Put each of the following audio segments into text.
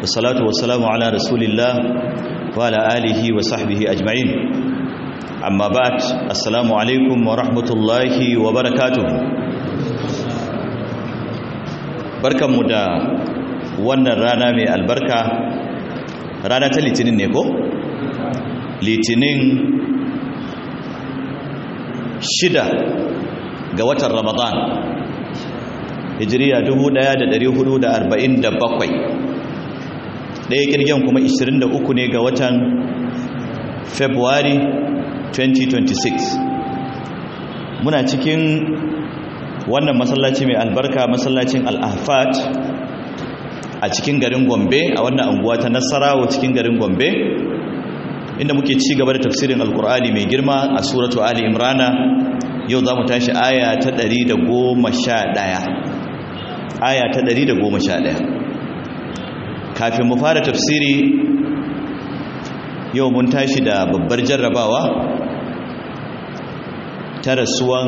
والصلاة والسلام على رسول الله وعلى آله وصحبه أجمعين أما بعد السلام عليكم ورحمة الله وبركاته بركة مدى wannan rana mai albarka rana ta litinin ne ko? litinin shida ga watan ramadan hijiriya 1447 ɗaya kirgin kuma 23 ne ga watan february 2026 muna cikin wannan masallaci mai albarka masallacin al'afat a cikin garin gombe a wannan anguwa ta nasarawa cikin garin gombe inda muke ci gaba da tafsirin alkur'ani mai girma a suratu ali imrana yau za mu tashi aya ta 111 aya ta 111 kafin mu fara tafsiri yau mun tashi da babbar jarrabawa ta rasuwan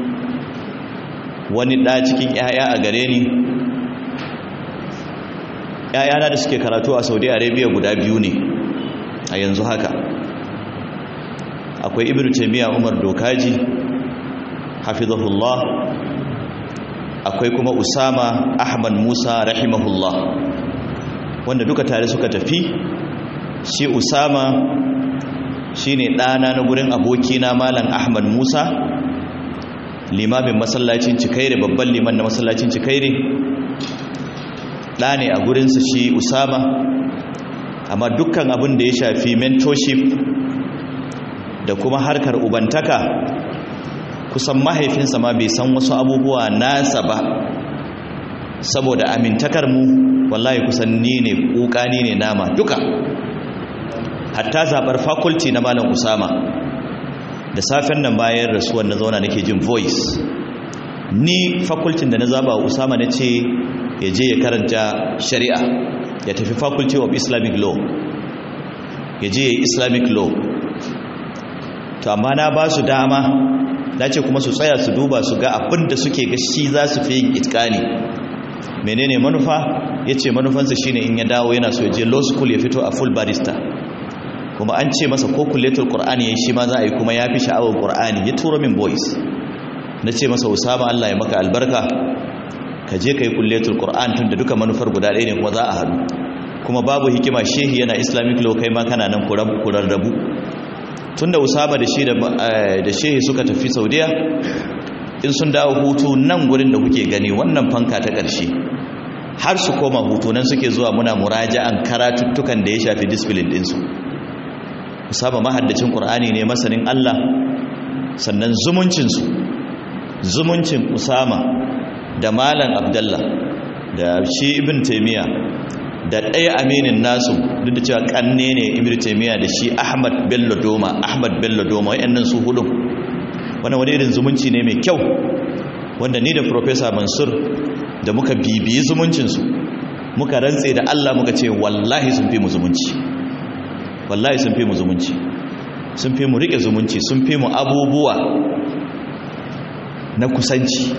wani ɗa cikin 'ya'ya a gare ni ‘ya'yana da suke karatu a saudi arabia guda biyu ne a yanzu haka akwai ibn taimiyya umar dokaji hafizahullah akwai kuma usama ahmad musa rahimahullah wanda duka tare suka tafi shi usama shi ne ɗana na gurin abokina malam ahmad musa limamin masallacin cikaire babban liman na masallacin cikaire ɗa ne a gurinsa shi usama amma dukkan abin da ya shafi mentorship da kuma harkar ubantaka kusan mahaifinsa ma bai san wasu abubuwa nasa ba saboda amintakar mu wallahi kusan ni ne kukani ne nama duka hatta zabar faculty na malam usama da safen nan bayan rasuwar na zauna nake jin voice ni faculty da na zaba usama na ce ya je ya karanta shari'a ya tafi faculty of islamic law ya je ya islamic law to amma na ba su dama na ce kuma su tsaya su duba su ga abin da suke ga shi za su fi yin itkani menene manufa ya ce manufansa shine in ya dawo yana so ya je law school ya fito a full barista kuma an ce masa ko kulletul qur'ani ya shi ma za a yi kuma ya fi sha'awar qur'ani ya turo min boys na ce masa usama allah ya maka albarka ka je ka yi kulletul qur'an tun da duka manufar guda ɗaya ne kuma za a haɗu kuma babu hikima shehi yana islamic law kai ma kana nan kurarrabu tun da usama da shi da shehi suka tafi saudiya in sun dawo hutu nan gurin da kuke gani wannan fanka ta ƙarshe har su koma hutu nan suke zuwa muna muraja'an karatuttukan da ya shafi discipline ɗinsu usama mahaddacin ƙur'ani ne masanin allah sannan zumuncinsu zumuncin usama da malam abdallah da shi ibn taimiyya da ɗaya aminin nasu duk da cewa ƙanne ne ibn taimiyya da shi ahmad bello doma ahmad bello doma wayannan su hudun wani wani irin zumunci ne mai kyau wanda ni da professor mansur da muka bibiyi zumuncinsu muka rantse da allah muka ce wallahi sun fi mu zumunci wallahi sun fi mu zumunci sun fi mu riƙe zumunci sun fi mu abubuwa na kusanci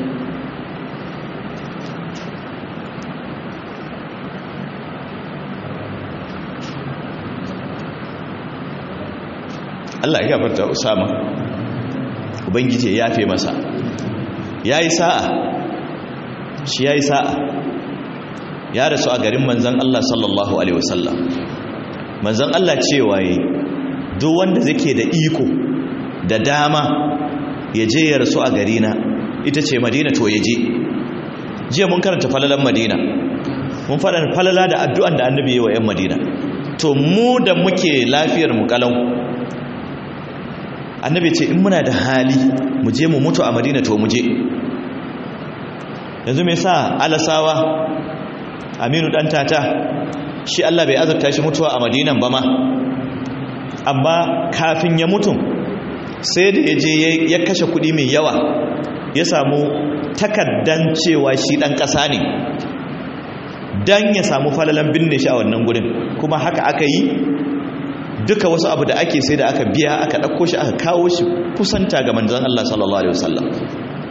Allah ya gafarta Usama ubangiji ya yafe masa yayi sa'a shi yayi sa'a ya rasu a garin manzon Allah sallallahu alaihi wasallam manzon Allah cewa yi duk wanda zake da iko da dama ya je ya rasu a garina ita ce Madina to ya je jiya mun karanta falalan Madina mun faɗa falala da addu'an da annabi ya wa 'yan Madina to mu da muke lafiyar mu kalau annabi ce in muna da hali mu je mu mutu a madina to mu je yanzu mai sa alasawa aminu dan tata shi Allah bai azurta shi mutuwa a madinan ba ma amma kafin ya mutu sai da ya je ya kashe kudi mai yawa ya samu takaddan cewa shi dan kasa ne dan ya samu falalan binne shi a wannan gurin kuma haka aka yi duka wasu abu da ake sai da aka biya aka ɗauko shi aka kawo shi kusanta ga manzan Allah sallallahu Alaihi wasallam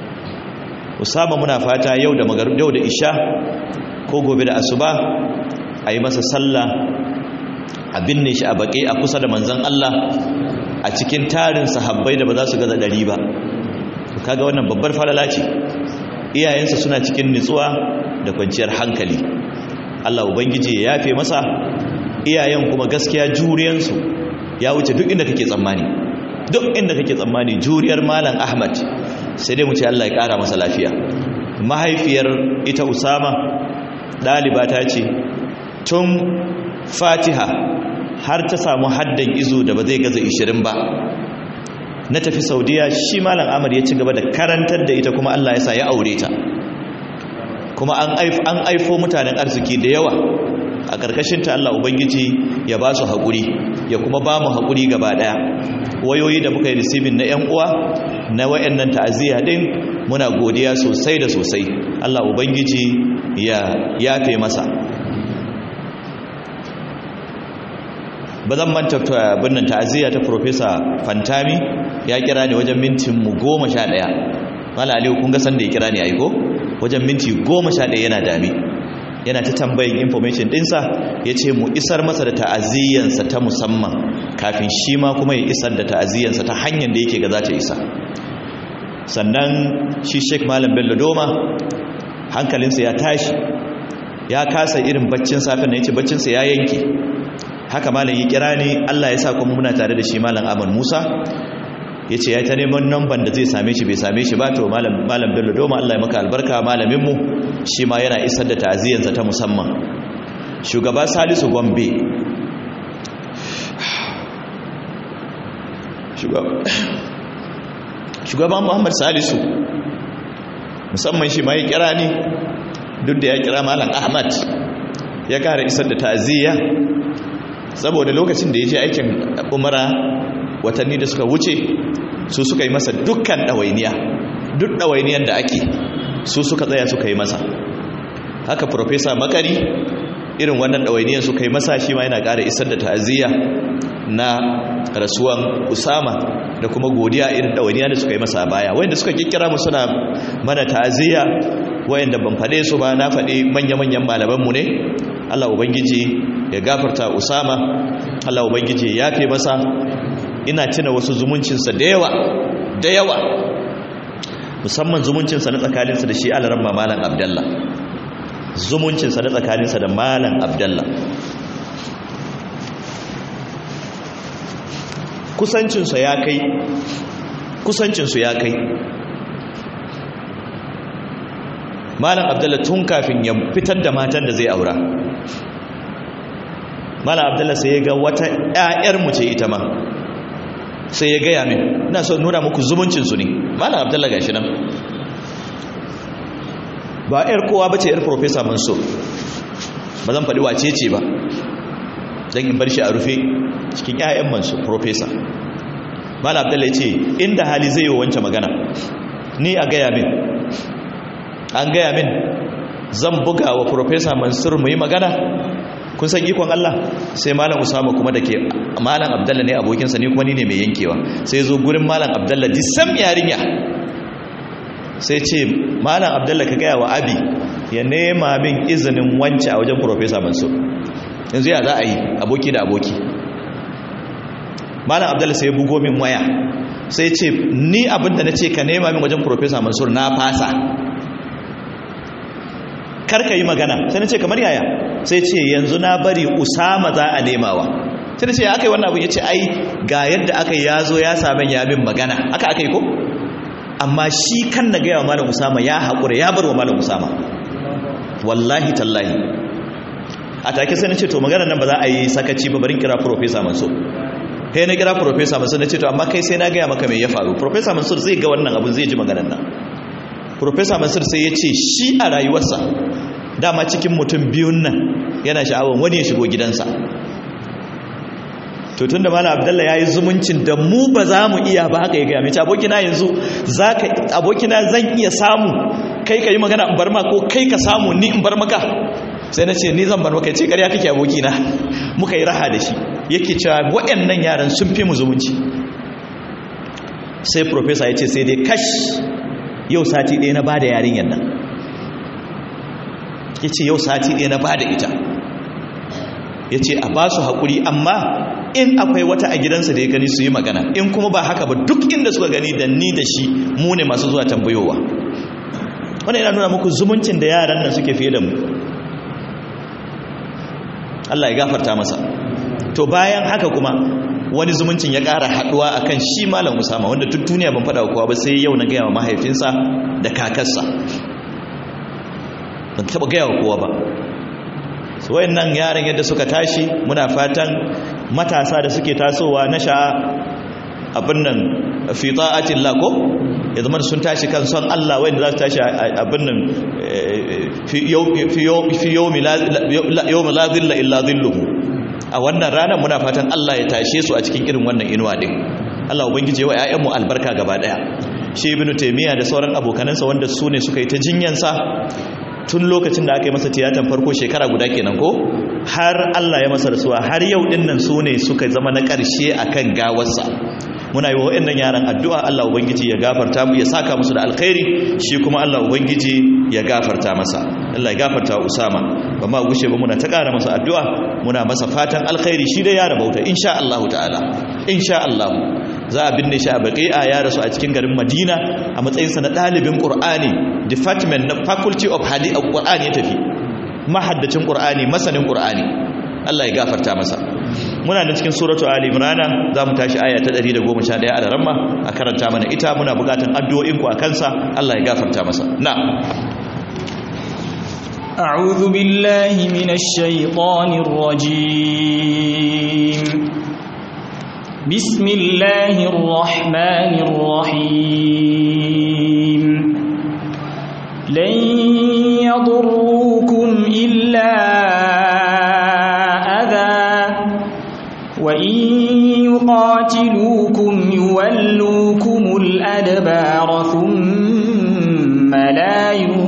usama muna fata yau da magarib yau da isha ko gobe da asuba a yi masa sallah a binne shi a baƙe a kusa da manzan Allah a cikin tarin sahabbai da ba za su gaza ɗari ba kaga wannan babbar falala ce iyayensa suna cikin nutsuwa da kwanciyar hankali Allah ubangiji ya yafe masa iyayen kuma gaskiya juriyansu ya wuce duk inda kake tsammani duk inda kake tsammani juriyar malam Ahmad sai dai mu ce Allah ya kara masa lafiya mahaifiyar ita Usama daliba ta ce tun Fatiha har ta samu haddan izo da ba zai gaza 20 ba na tafi Saudiya shi malam Ahmad ya ci gaba da karantar da ita kuma Allah ya sa ya aure ta kuma an aifo mutanen arziki da yawa a ƙarƙashinta Allah Ubangiji ya ba su haƙuri ya kuma ba mu haƙuri gaba ɗaya wayoyi da muka yi risibin na 'yan uwa na wayannan ta'aziyya ɗin muna godiya sosai da sosai Allah Ubangiji ya yafe masa ba zan manta binnan ta'aziyya ta Profesa Fantami ya kira ni wajen mintin mu goma sha ɗaya Mala Aliyu kun ga san da ya kira ni aiko wajen minti goma sha ɗaya yana dami yana ta tambayin information ɗinsa ya ce mu isar masa da ta'aziyyansa ta musamman kafin shi ma kuma ya isar da ta'aziyyansa ta hanyar da yake ga za ta isa sannan shi sheik malam bello doma hankalinsa ya tashi ya kasa irin baccin safin na ya ce baccinsa ya yanke haka malam ya kira ni allah ya sa kuma muna tare da shi malam aman musa ya ce ya ta neman namban da zai same shi bai same shi ba to malam bello doma allah ya maka albarka malaminmu shi ma yana isar da ta'aziyyarsa ta musamman shugaba salisu gombe shugaban muhammad salisu musamman shi ma ya kira ni duk da ya kira malam ahmad ya kara isar da ta'aziyya saboda lokacin da ya je aikin umara watanni da suka wuce su suka yi masa dukkan ɗawainiya duk ɗawainiyan da ake su suka tsaya suka yi masa haka profesa makari irin wannan ɗawainiyan suka yi masa shi ma yana ƙara isar da ta'aziyya na rasuwan usama da kuma godiya irin ɗawainiya da suka yi masa baya wayanda suka kikkira mu suna mana ta'aziyya wayanda ban faɗe su ba na faɗi manya-manyan malamanmu ne allah ubangiji ya gafarta usama allah ubangiji ya yafe masa ina tuna wasu zumuncinsa da yawa da yawa musamman zumuncinsa na tsakaninsa da shi alaran malam abdallah zumuncinsa na tsakaninsa da malam abdallah kusancinsu ya kai kusancinsu ya kai malam abdallah tun kafin ya fitar da matan da zai aura malam abdallah sai ya ga wata 'ya'yarmu ce ita ma sai ya gaya min ina so nuna muku zumuncinsu ne malam abdullahi gashi nan ba yar kowa ba ce yar professor mansur ba zan faɗi wace ce ba don in bar shi a rufe cikin 'ya'yan mansur professor malam abdullahi ce inda hali zai yi wancan magana ni a gaya min an gaya min zan buga wa professor mansur mu yi magana kun san ikon Allah sai malam Usama kuma dake malam Abdullah ne abokinsa ne kuma ni ne mai yankewa sai zo gurin malam Abdullah di sam yarinya sai ce malam Abdullah ka gaya wa abi ya nema min izinin wance a wajen professor Mansur yanzu ya za a yi aboki da aboki malam Abdullah sai ya bugo min waya sai ce ni abinda na ce ka nema min wajen professor Mansur na fasa karka yi magana sai na ce kamar yaya sai ce yanzu na bari usama za a nemawa sai na ce aka yi wannan abin ya ce ai ga yadda aka yi ya zo ya sami ya min magana aka aka yi ko amma shi kan na gaya wa malam usama ya haƙura ya bar wa malam usama wallahi tallahi a take sai na ce to magana nan ba za a yi sakaci ba barin kira profesa mansur kai na kira profesa mansur na ce to amma kai sai na gaya maka mai ya faru profesa mansur zai ga wannan abin zai ji maganan nan profesa mansur sai ya ce shi a rayuwarsa dama cikin mutum biyun nan yana sha'awar wani ya shigo gidansa to tun da malam abdallah ya yi zumuncin da mu ba za mu iya ba haka ya gaya mai abokina yanzu abokina zan iya samu kai ka yi magana in bar ma ko kai ka samu ni in bar maka sai na ce ni zan bar maka ce ƙarya kake abokina muka yi raha da shi yake cewa waɗannan yaran sun fi mu zumunci sai profesa ya ce sai dai kash yau sati ɗaya na ba da yarinyar nan ya ce yau sati ɗaya na ba da ita ya ce a ba su haƙuri amma in akwai wata a gidansa da ya gani su yi magana in kuma ba haka ba duk inda suka gani da ni da shi mu ne masu zuwa tambayowa wannan yana nuna muku zumuncin da yaran nan suke fiye da mu Allah ya gafarta masa to bayan haka kuma wani zumuncin ya ƙara haɗuwa a kan shi malam usama wanda duk duniya ban faɗa kowa ba sai yau na gaya wa mahaifinsa da kakarsa ban taɓa gaya wa kowa ba su wayan nan yaran yadda suka tashi muna fatan matasa da suke tasowa na sha abin nan fi ta'atin lako ya zama sun tashi kan son Allah wanda za su tashi abin nan fi yawmi la zilla illa zilluhu a wannan ranar muna fatan Allah ya tashe su a cikin irin wannan inuwa din Allah ubangije wa ƴaƴanmu albarka gaba daya shi ibnu taymiya da sauran abokanansa wanda su ne suka yi ta jinyansa tun lokacin da aka yi masa tiyatan farko shekara guda kenan ko har Allah ya masa rasuwa har yau din nan su ne suka zama na ƙarshe akan gawarsa muna yi wa waɗannan yaran addu'a Allah ubangiji ya gafarta mu ya saka musu da alkhairi shi kuma Allah ubangiji ya gafarta masa Allah ya gafarta wa Usama ba ma gushe ba muna ta ƙara masa addu'a muna masa fatan alkhairi shi dai ya rabauta insha Allah ta'ala insha Allah za a binne shi a baqi'a ya rasu a cikin garin Madina a matsayinsa na ɗalibin Qur'ani department na faculty of hadith of Qur'ani ya tafi mahaddacin Qur'ani masanin Qur'ani Allah ya gafarta masa muna da cikin suratu ali imran za mu tashi aya ta 111 a ramma a karanta mana ita muna bukatan addu'o'in ku akan sa Allah ya gafarta masa na أعوذ بالله من الشيطان الرجيم بسم الله الرحمن الرحيم لن يضروكم إلا وإن يقاتلوكم يولوكم الأدبار ثم لا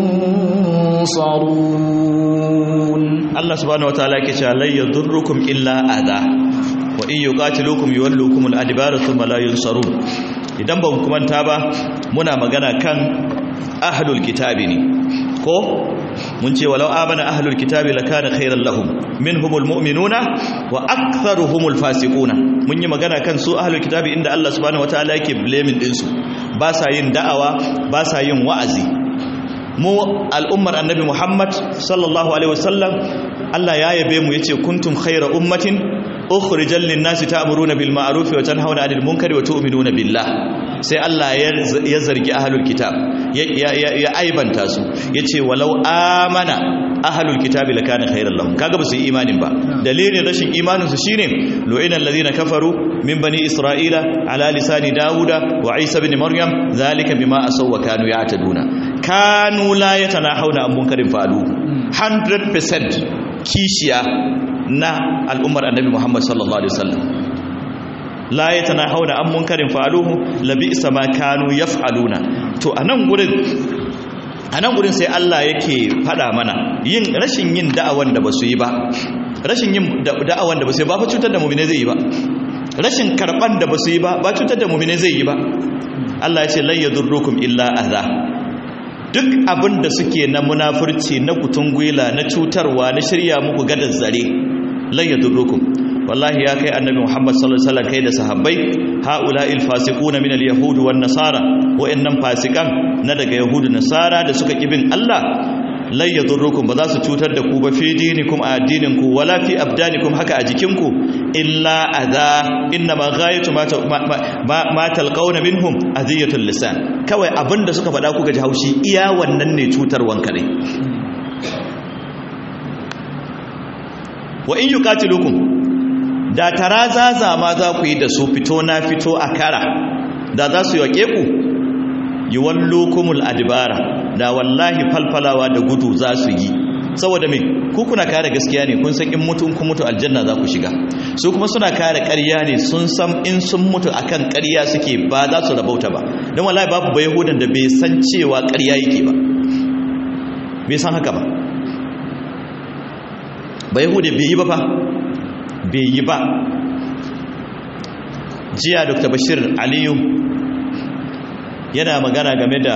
ينصرون الله سبحانه وتعالى كتا لن يضركم إلا أذى وإن يقاتلوكم يولوكم الأدبار ثم لا ينصرون idan ba mu manta ba muna magana kan ahlul kitabi ne ko mun ce walau amana ahlul kitabi lakana khairan lahum minhumul mu'minuna wa aktharuhumul fasiquna mun yi magana kan su ahlul kitabi inda Allah subhanahu wataala yake blaming din su ba sa yin da'awa ba sa yin wa'azi mu al'ummar annabi Muhammad sallallahu alaihi wasallam Allah ya yabe mu yace kuntum khayra ummatin ukhrijal lin-nasi ta'muruna bil ma'ruf wa tanhauna 'anil munkari wa tu'minuna billah sai Allah ya zargi ahlul kitab ya aibanta su yace walau amana ahlul kitabi lakana khairan lahum kaga ba su yi imanin ba dalilin rashin imanin su shine lu'ina alladhina kafaru min bani isra'ila ala lisani dauda wa isa ibn maryam zalika bima asaw wa kanu ya'taduna kanu la yatanahawna an munkarin fa'alu 100% kishiya na al'ummar annabi Muhammad sallallahu alaihi wasallam la yatanahawna an munkarin fa'aluhu labisa ma kanu yaf'aluna to anan gurin anan gurin sai Allah yake fada mana yin rashin yin da'awan da basu yi ba rashin yin da'awan da basu yi ba fa cutar da mu'mine zai yi ba rashin karban da basu yi ba ba cutar da mu'mine zai yi ba Allah ya ce lan yadurrukum illa adha duk abin da suke na munafurci na kutungwila na cutarwa na shirya muku gadar zare lan yadurrukum wallahi ya kai annabi Muhammad sallallahu alaihi wasallam kai da sahabbai haula'il fasiquna min al-yahud wan nasara wa'annan fasikan na daga yahudu nasara da suka kibin Allah lan yadurrukum ba za su cutar da ku ba fi dinikum a addinin ku wala fi abdanikum haka a jikin ku illa adha inna ma ghayatu ma ma talqawna minhum adiyatul lisan kawai abinda suka faɗa kuka ji haushi iya wannan ne cutarwan kare wa in yuqatilukum da tarazaza ma za ku yi da su fito na fito a kara da za su yake ku yi wallokumul adibara da wallahi falfalawa da gudu za su yi saboda mai ku kuna kare gaskiya ne kun san in mutu kun mutu aljanna za ku shiga su kuma suna kare ƙarya ne sun san in sun mutu akan ƙarya suke ba za su rabauta ba don wallahi babu bai yahudan da bai san cewa ƙarya yake ba bai san haka ba bai yahudan bai yi ba fa bai yi ba jiya dr bashir aliyu yana magana game da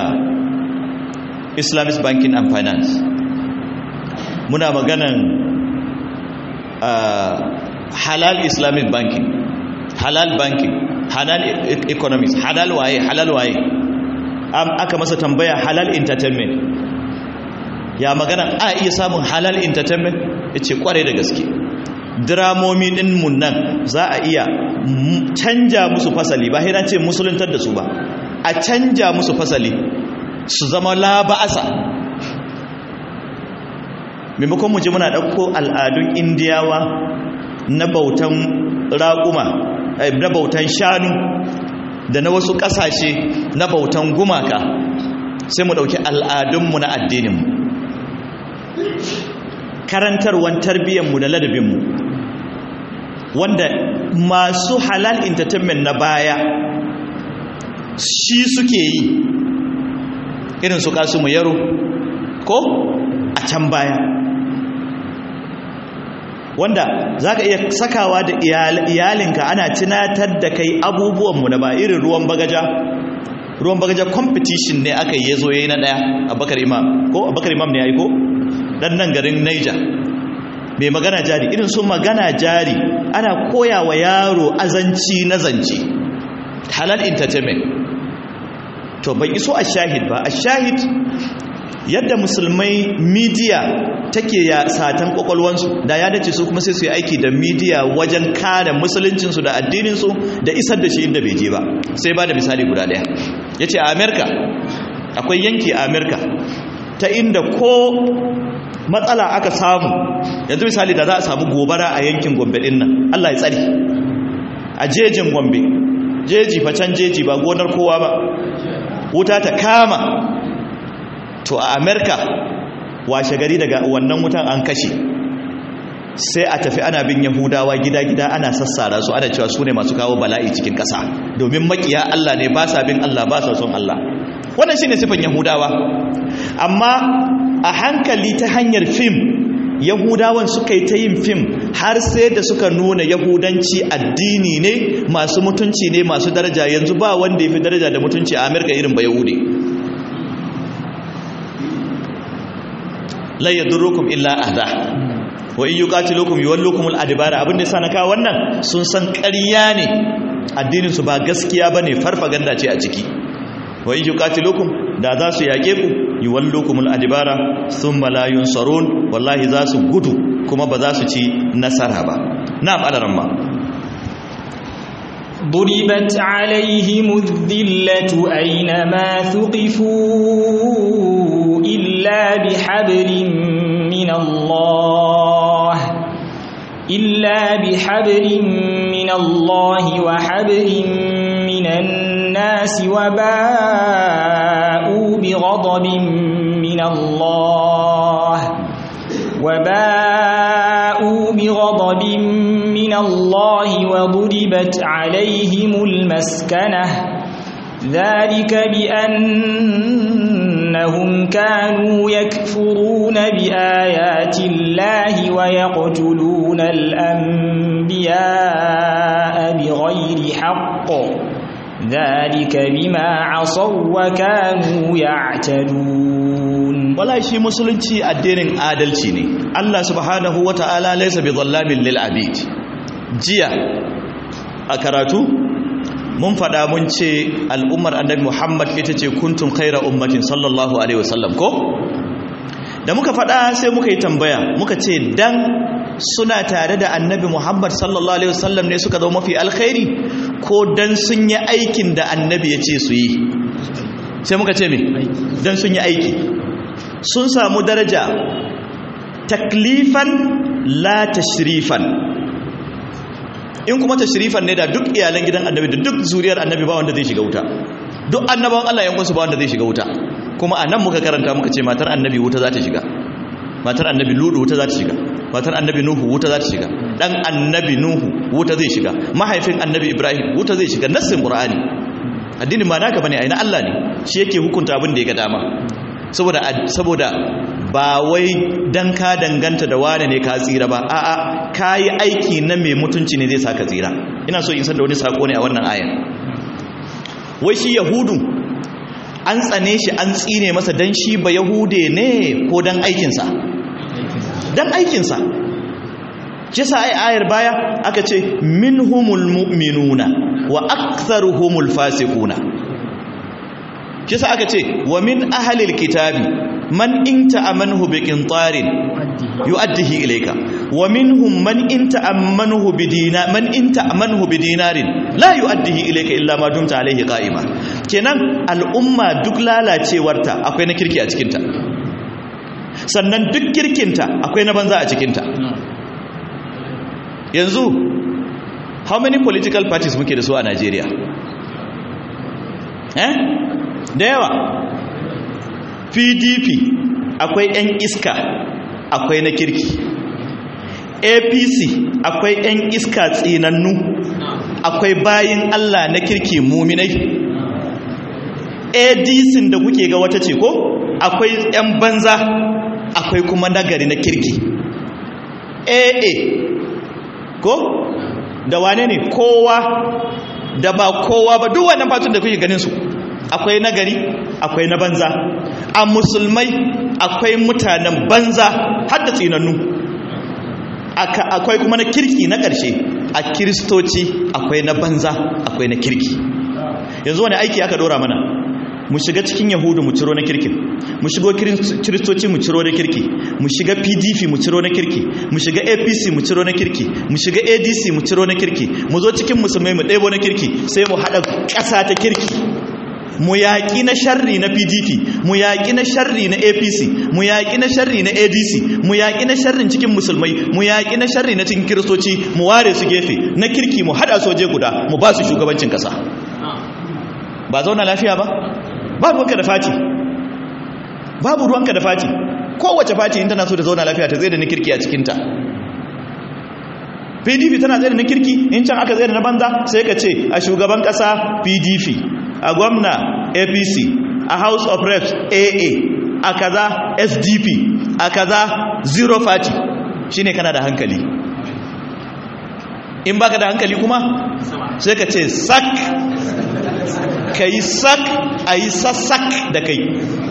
islamic banking and finance muna maganan halal islamic banking halal banking halal economics halal waye halal waye aka masa tambaya halal entertainment ya magana a iya samun halal entertainment ya ce kwarai da gaske dramomi din mun nan za a iya canja musu fasali ba hira ce musuluntar da su ba a canja musu fasali su zama laba'asa maimakon mu ji muna ɗauko al'adun indiyawa na bautan raƙuma na bautan shanu da na wasu ƙasashe na bautan gumaka sai mu ɗauki al'adunmu na addininmu karantarwan tarbiyyarmu da ladabinmu wanda masu halal entertainment na baya shi suke yi irin su kasu mu yaro ko a can baya wanda za ka iya sakawa da iyalinka ana tunatar da kai abubuwanmu na ba irin ruwan bagaja ruwan bagaja competition ne aka yi ya zo ya yi na ɗaya abakar imam ko abakar imam ne ya yi ko ɗan nan garin niger mai magana jari irin su magana jari ana koya wa yaro azanci na zance halal entertainment to bai iso a shahid ba a shahid yadda musulmai media take ya satan kwakwalwansu da ya dace su kuma sai su yi aiki da media wajen kare musuluncinsu da addininsu da isar da shi inda bai je ba sai ba da misali guda daya ya ce a amerika akwai yanki a amerika ta inda ko matsala aka samu yanzu misali da za a samu gobara a yankin gombe din nan allah ya tsari a jejin gombe jeji facen jeji ba gonar kowa ba wuta ta kama to a amerika washe gari daga wannan wutan an kashe sai a tafi ana bin yahudawa gida-gida ana sassara su ana cewa su ne masu kawo bala'i cikin ƙasa domin makiya allah ne ba sa bin allah ba sa son allah wannan shi ne sifan yahudawa amma a hankali ta hanyar fim yahudawan suka yi ta yin fim har sai da suka nuna yahudanci addini ne masu mutunci ne masu daraja yanzu ba wanda ya fi daraja da mutunci a amerika irin ba yahudi la yadurrukum illa adha wa in yuqatilukum yuwallukum al-adbara abin da sana ka wannan sun san ƙarya ne addinin su ba gaskiya bane farfaganda ce a ciki wa in yuqatilukum da za su yake ku yuwallukum al-adbara thumma la yunsarun wallahi za su gudu kuma ba za su ci nasara ba na'am alaramma ضربت عليهم الذلة أينما ثقفوا إلا بحبل من الله إلا بحبل من الله وحبل من الناس وباءوا بغضب من الله وباءوا بغضب من الله وضربت عليهم المسكنة ذلك بأنهم كانوا يكفرون بآيات الله ويقتلون الأنبياء بغير حق ذلك بما عصوا وكانوا يعتدون wala shi musulunci addinin adalci ne Allah subhanahu wata'ala laysa bi dhallamin lil abid jiya a karatu mun fada mun ce al'ummar annabi Muhammad ita ce kuntum khaira ummatin sallallahu alaihi wasallam ko da muka fada sai muka yi tambaya muka ce dan suna tare da annabi Muhammad sallallahu alaihi wasallam ne suka zama mafi alkhairi ko dan sun yi aikin da annabi ya ce su yi sai muka ce me dan sun yi aiki sun samu daraja taklifan la tashrifan in kuma tashrifan ne da duk iyalan gidan annabi da duk zuriyar annabi ba wanda zai shiga wuta duk annabawan Allah yankunsu ba wanda zai shiga wuta kuma anan muka karanta muka ce matar annabi wuta za ta shiga matar annabi ludu wuta za ta shiga matar annabi nuhu wuta za ta shiga dan annabi nuhu wuta zai shiga mahaifin annabi ibrahim wuta zai shiga nassin qur'ani addinin ba naka bane aina Allah ne shi yake hukunta abin da ya ga dama saboda saboda ba wai dan ka danganta da wane ne ka tsira ba a'a kayi aiki na mai mutunci ne zai saka tsira ina so in san da wani sako ne a wannan ayan wai shi yahudu an tsane shi an tsine masa dan shi ba yahude ne ko dan aikinsa dan aikinsa kisa ai ayar baya aka ce minhumul mu'minuna wa aktharuhumul fasiquna kisa aka ce wa min ahlil kitabi man in ta'amanhu biqintarin yu'addihi ilayka wa minhum man in ta'ammanhu bidina man in ta'amanhu bidinarin la yu'addihi ilayka illa ma dumta alayhi qa'ima kenan al'umma duk lalacewarta akwai na kirki a cikinta sannan duk kirkinta akwai na banza a cikinta yanzu how many political parties muke da su a Najeriya eh da yawa PDP akwai 'yan iska akwai na kirki APC akwai 'yan iska tsinannu akwai bayin Allah na kirki muminai ADC da kuke ga wata ce ko akwai 'yan banza akwai kuma nagari na kirki AA ko da wane ne kowa da ba kowa ba duk wannan fatun da kuke ganin su akwai nagari akwai na banza a musulmai akwai mutanen banza har da tsinannu akwai kuma na kirki na ƙarshe a kiristoci akwai na banza akwai na kirki yanzu wani aiki aka dora mana mu shiga cikin yahudu mu ciro na kirkin mu shigo kiristoci mu ciro na kirki mu shiga pdp mu ciro na kirki mu shiga apc mu ciro na kirki mu shiga adc mu ciro na kirki mu zo cikin musulmai mu ɗebo na kirki sai mu haɗa ƙasa ta kirki mu yaƙi na sharri na pdp mu yaƙi na sharri na apc mu yaƙi na sharri na adc mu yaƙi na sharrin cikin musulmai mu yaƙi na sharri na cikin kiristoci mu ware su gefe na kirki mu haɗa soje guda mu ba su shugabancin ƙasa ba zauna lafiya ba babu ruwanka da fati babu ruwanka da fati kowace fati in tana so ta zauna lafiya ta zai da na kirki a cikinta pdp tana zai da na kirki in can aka zai da na banza sai ka ce a shugaban ƙasa pdp a gwamna apc a house of reps aa a kaza sdp a kaza zero party shine kana da hankali in baka da hankali kuma sai ka ce sak ka yi sak a yi sassak da kai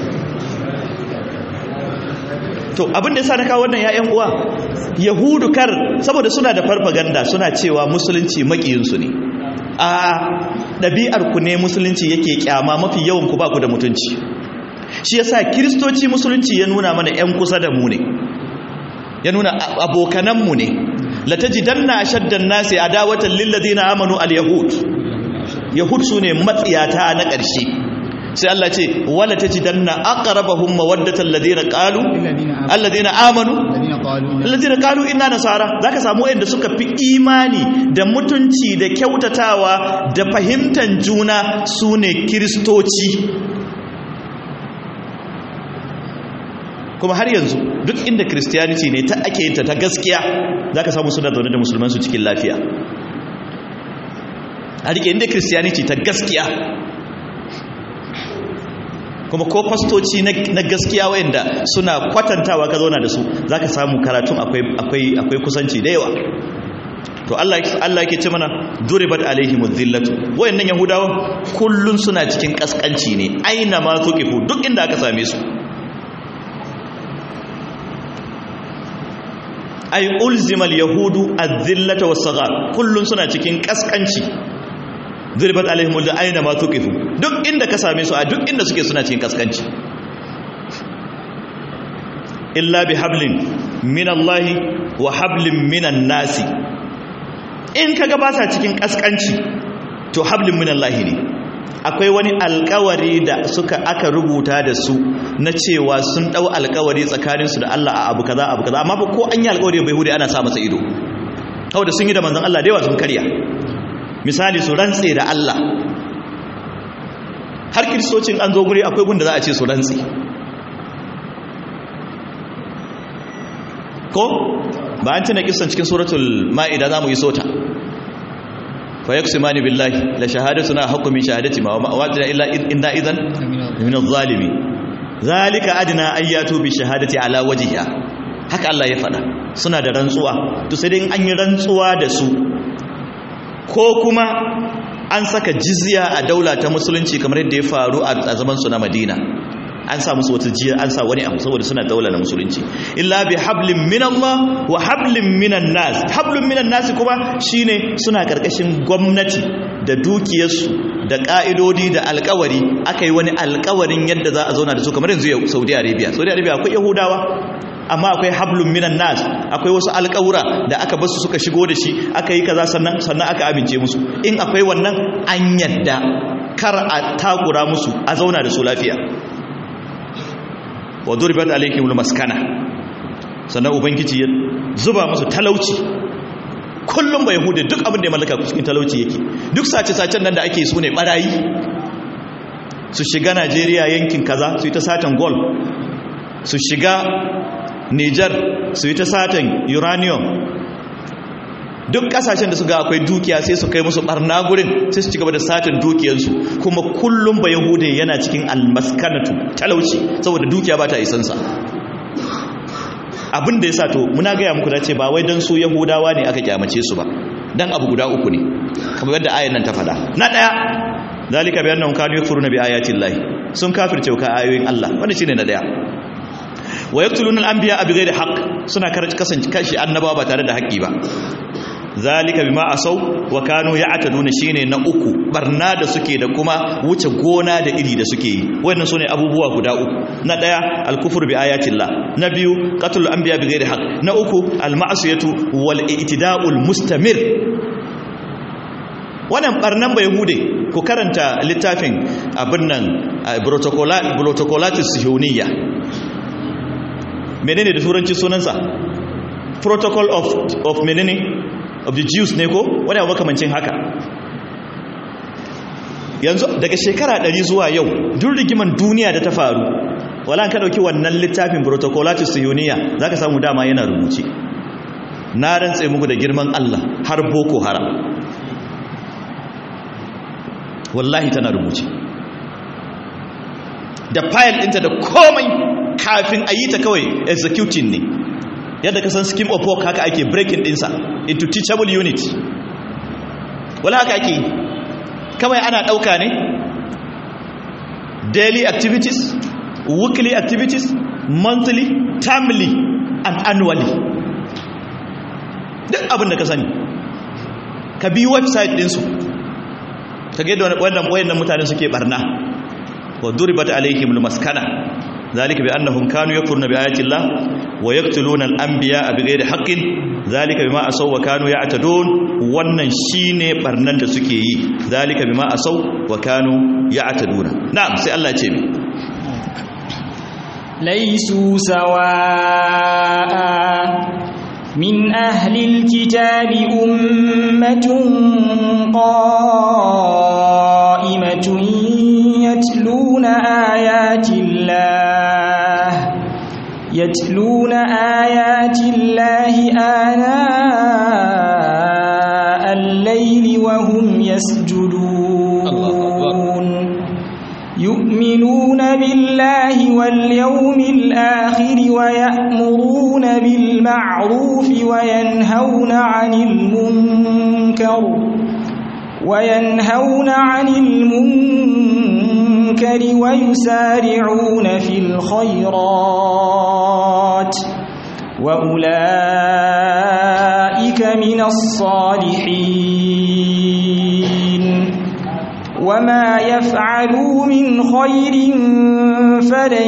to abinda ya sa na kawo wannan ya'yan uwa yahudu kar saboda suna da farfaganda suna cewa musulunci makiyinsu ne a ɗabi'arku ne musulunci yake kyama mafi yawan ku ba ku da mutunci shi yasa kiristoci musulunci ya nuna mana 'yan kusa da mu ne ya nuna abokananmu ne latajidanna ashaddan nasi adawatan lilladheena amanu alyahud yahud sune matsiyata na ƙarshe sai Allah ce wala tajidanna aqrabahum mawaddatan ladina qalu alladina amanu alladina qalu inna nasara zaka samu wanda suka fi imani da mutunci da kyautatawa da fahimtar juna sune kristoci kuma har yanzu duk inda christianity ne ta ake yinta ta gaskiya zaka samu suna zaune da musulman su cikin lafiya a rike inda christianity ta gaskiya kuma ko fastoci na gaskiya wayanda suna kwatantawa ka zauna da su zaka samu karatun akwai akwai kusanci da yawa to Allah Allah yake ce mana duribat alaihimuz zillatu wayannan yahudawa kullun suna cikin kaskanci ne aina ma tuqifu duk inda aka same su ay ulzimal yahudu az-zillata was-saghar kullun suna cikin kaskanci zirbat alaihim da aina ma tuqifu duk inda ka same su a duk inda suke suna cikin kaskanci illa bi hablin min Allah wa hablin minan nasi in kaga ba sa cikin kaskanci to hablin min Allah ne akwai wani alkawari da suka aka rubuta da su na cewa sun dau alkawari tsakaninsu da Allah a abu kaza abu kaza amma ba ko an yi alkawari bai hude ana sa masa ido kawai da sun yi da manzon Allah da yawa sun karya misali su rantse da Allah har kiristocin an zo guri akwai gunda za a ce su rantse ko ba an tuna kisan cikin suratul ma'ida za mu yi sota fa yaksimani billahi la shahadatuna haqqu min shahadati ma wa wajina illa inna idan min adh-dhalimi zalika adna ayatu bi shahadati ala wajhiha haka Allah ya faɗa suna da rantsuwa to sai dai an yi rantsuwa da su ko kuma an saka jizya a daula ta musulunci kamar yadda ya faru a zaman su na Madina an sa musu wata jiya an sa wani abu saboda suna daula na musulunci illa bi hablin min Allah wa hablin minan nas hablin minan nas kuma shine suna karkashin gwamnati da dukiyarsu da ka'idodi da alkawari aka yi wani alkawarin yadda za a zauna da su kamar yanzu Saudi Arabia Saudi Arabia akwai Yahudawa amma akwai hablun minan nas akwai wasu alƙawura da aka basu suka shigo da shi aka yi kaza sannan sannan aka amince musu in akwai wannan an yadda kar a takura musu a zauna da su lafiya wa duribat alaihimul maskana sannan ubangiji ya zuba musu talauci kullum ba yahudi duk abin da ya mallaka cikin talauci yake duk sace-sacen nan da ake su ne barayi su shiga Najeriya yankin kaza su yi ta satan gold su shiga Nijar su yi ta satan uranium duk kasashen da su ga akwai dukiya sai su kai musu barna gurin sai su ci gaba da satin dukiyarsu kuma kullum ba yahude yana cikin almaskanatu talauci saboda dukiya ba ta isansa abin da ya sa to muna gaya muku da ce ba wai don su yahudawa ne aka kyamace su ba dan abu guda uku ne kamar yadda ayan nan ta faɗa na ɗaya zalika bi annahum kanu yakfuruna bi ayati llahi sun kafirce ka ayoyin Allah wanda shine na ɗaya wa yaqtuluna al-anbiya bi ghairi haqq suna kasance kashi annabawa ba tare da haƙƙi ba zalika bima asaw wa kanu ya'taduna shine na uku barna da suke da kuma wuce gona da iri da suke yi wannan sune abubuwa guda uku na daya al-kufru bi ayatillah na biyu qatlul anbiya bi ghairi haqq na uku al-ma'siyatu wal i'tida'ul mustamir wannan barnan ba yahude ku karanta littafin abin nan protocolatus sihuniyya menene da turanci sunansa protocol of of menene of the jews ne ko wani abu makamancin haka yanzu daga shekara 100 zuwa yau duk rigiman duniya da ta faru wala ka dauki wannan littafin protocolatus sihuniya zaka samu dama yana rubuce na rantse muku da girman Allah har boko haram wallahi tana rubuce da file ɗinta da komai kafin a yi ta kawai executing ne yadda ka san scheme of work haka ake breaking ɗinsa into teachable unit wala haka ake kawai ana ɗauka ne daily activities weekly activities monthly termly and annually duk abin da ka sani ka bi website ɗinsu ka ga yadda wannan wayannan mutane suke barna wa duribat alaihim almaskana zalika bi annahum kanu yakfuruna bi ayati llah wa yaqtuluna al-anbiya bighairi haqqin zalika bima asaw wa kanu ya'tadun wannan shine barnan da suke yi zalika bima asaw wa kanu ya'taduna na'am sai Allah ya ce mi ليسوا سواء من أهل الكتاب أمة قائمة يتلون آيات الله يتلون آيات الله آناء الليل وهم يسجدون يؤمنون بالله واليوم الآخر ويأمرون بالمعروف وينهون عن المنكر وينهون عن المنكر ويسارعون في الخيرات وأولئك من الصالحين وما يفعلوا من خير فلن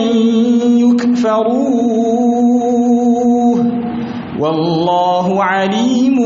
يكفروه والله عليم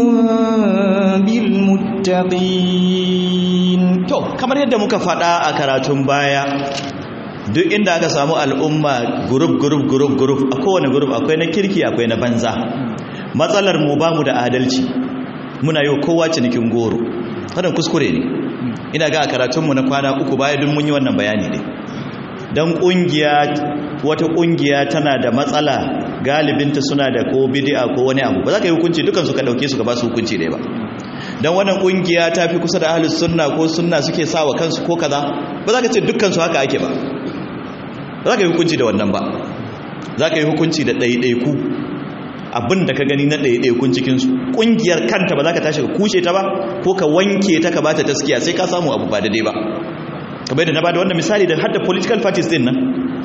بالمتقين to kamar yadda muka faɗa a karatun baya duk inda aka samu al'umma group group group group a kowane group akwai na kirki akwai na banza matsalar mu ba mu da adalci muna yi kowa cinikin goro wannan kuskure ne ina ga a karatunmu na kwana uku baya duk mun yi wannan bayani ne don ƙungiya wata ƙungiya tana da matsala galibinta suna da ko bidi'a ko wani abu ba za ka yi hukunci dukansu ka ɗauke su ka ba su hukunci ne ba don wannan ƙungiya ta fi kusa da ahalus sunna ko sunna suke sa wa kansu ko kaza ba za ka ce dukansu haka ake ba ba za ka yi hukunci da wannan ba za ka yi hukunci da ɗaiɗaiku abin da ka gani na ɗaiɗaikun cikinsu ƙungiyar kanta ba za ka tashi ka kushe ta ba ko ka wanke ta ka ba ta taskiya sai ka samu abu ba daidai ba kamar da na ba da wannan misali da hadda political parties din nan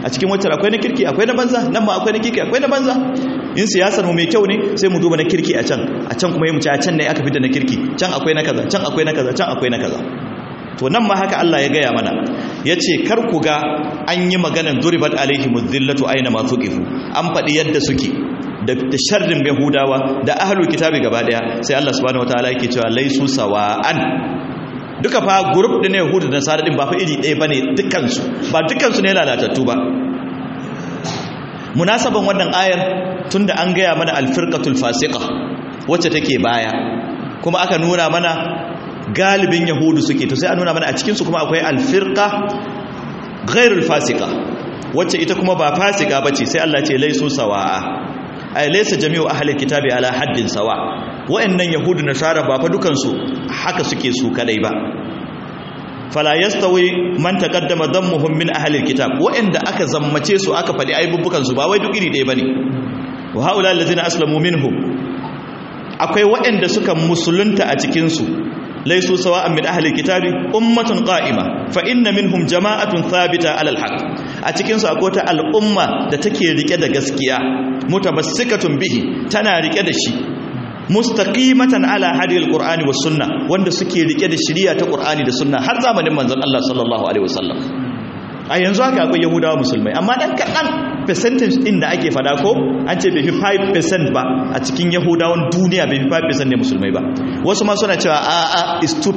a cikin wacce akwai na kirki akwai na banza nan ma akwai na kirki akwai na banza in siyasar mu mai kyau ne sai mu duba na kirki a can a can kuma yi mu ci a can ne aka fita na kirki can akwai na kaza can akwai na kaza can akwai na kaza to nan ma haka Allah ya gaya mana ya ce kar ku ga an yi maganan duribat alaihi muzillatu aina masu ƙifu an faɗi yadda suke da sharrin yahudawa da ahlul kitabi gaba daya sai Allah subhanahu wataala yake cewa laisu sawa'an duka fa group din yahudu da nasara din ba fa iri ɗaya bane dukkan su ba dukkan su ne lalatattu ba munasaban wannan ayar tunda an gaya mana alfirqatul fasiqa wacce take baya kuma aka nuna mana galibin yahudu suke to sai an nuna mana a cikin su kuma akwai alfirqa ghairul fasiqa wacce ita kuma ba fasika bace sai Allah ce laisu sawa'a ay laysa jami'u ahli kitabi ala haddin sawa wa'annan yahudu nasara ba fa dukan su haka suke su kadai ba fala yastawi man taqaddama dhammuhum min ahli alkitab wa'anda aka zammace su aka fadi aibubukan su ba wai duk iri ɗaya bane wa haula allazina aslamu minhum akwai wa'anda suka musulunta a cikin su laisu sawa'an min ahli alkitabi ummatun qa'ima fa inna minhum jama'atun thabita ala alhaq a cikin su akwai ta al'umma da take rike da gaskiya mutamassikatun bihi tana rike da shi mustaqimatan ala hadi alqur'ani was sunna wanda suke rike da shari'a ta qur'ani da sunna har zamanin manzon Allah sallallahu alaihi wasallam a yanzu haka akwai yahudawa musulmai amma dan kadan percentage din da ake fada ko an ce bai fi 5% ba a cikin yahudawan duniya bai fi 5% ne musulmai ba wasu ma suna cewa a a is 2%